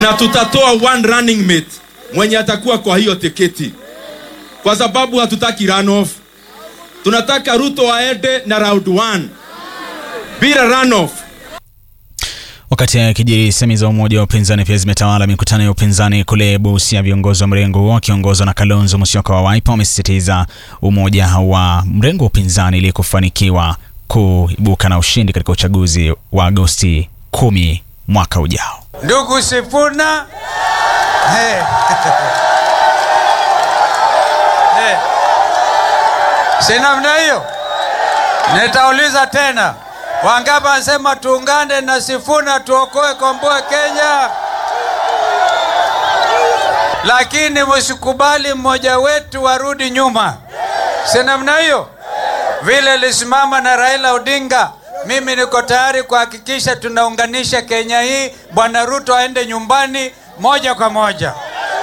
na tutatoa one running mate mwenye atakuwa kwa hiyo tiketi, kwa sababu hatutaki runoff. Tunataka Ruto aende na round one bila runoff. Wakati akijiri, semi za umoja wa upinzani pia zimetawala mikutano ya upinzani kule Busia. Viongozi wa mrengo huo wakiongozwa na Kalonzo Musyoka wa Wiper wamesisitiza umoja wa mrengo wa upinzani ili kufanikiwa kuibuka na ushindi katika uchaguzi wa Agosti kumi mwaka ujao. Ndugu Sifuna, hey. hey. si namna hiyo. Nitauliza tena, wangapi wanasema tuungane na Sifuna tuokoe komboe Kenya? Lakini msikubali mmoja wetu warudi nyuma, si namna hiyo. Vile lisimama na Raila Odinga, mimi niko tayari kuhakikisha tunaunganisha Kenya hii. Bwana Ruto aende nyumbani moja kwa moja.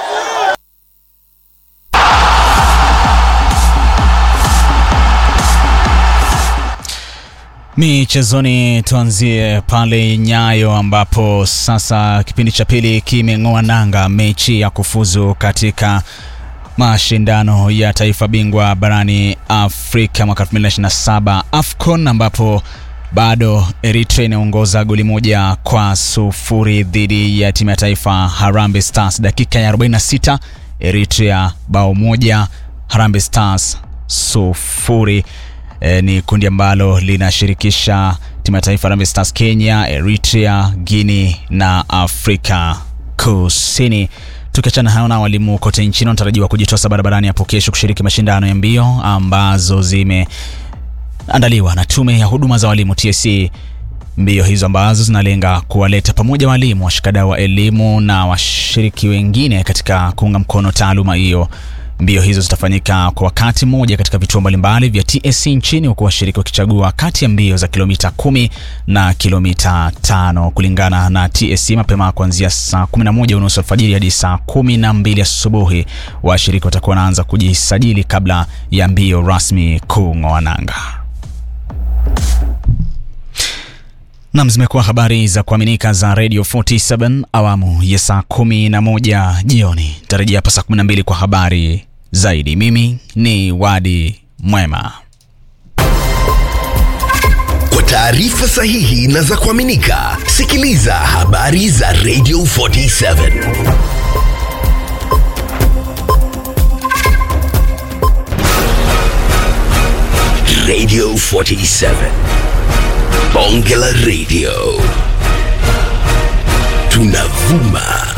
Michezoni, tuanzie pale Nyayo ambapo sasa kipindi cha pili kimeng'oa nanga, mechi ya kufuzu katika mashindano ya taifa bingwa barani Afrika mwaka 2027 AFCON, ambapo bado Eritrea inaongoza goli moja kwa sufuri dhidi ya timu ya taifa Harambee Stars. Dakika ya 46 Eritrea bao moja, Harambee Stars sufuri. E, ni kundi ambalo linashirikisha timu ya taifa Harambee Stars, Kenya, Eritrea, Guinea na Afrika Kusini. Tukiachana hayo na walimu kote nchini wanatarajiwa kujitosa barabarani hapo kesho kushiriki mashindano ya mbio ambazo zimeandaliwa na tume ya huduma za walimu TSC. Mbio hizo ambazo zinalenga kuwaleta pamoja walimu, washikadau wa elimu na washiriki wengine katika kuunga mkono taaluma hiyo. Mbio hizo zitafanyika kwa wakati mmoja katika vituo mbalimbali vya TSC nchini huku washiriki wakichagua kati ya mbio za kilomita kumi na kilomita tano kulingana na TSC. Mapema kuanzia saa 11 unusu alfajiri hadi saa 12 asubuhi, washiriki watakuwa wanaanza kujisajili kabla ya mbio rasmi kung'oa nanga. Nam, zimekuwa habari za kuaminika za Radio 47 awamu ya saa 11 jioni. Tarajia hapa saa 12 kwa habari zaidi. Mimi ni Wadi Mwema. Kwa taarifa sahihi na za kuaminika, sikiliza habari za Radio 47 Radio 47 Bonge la Radio tunavuma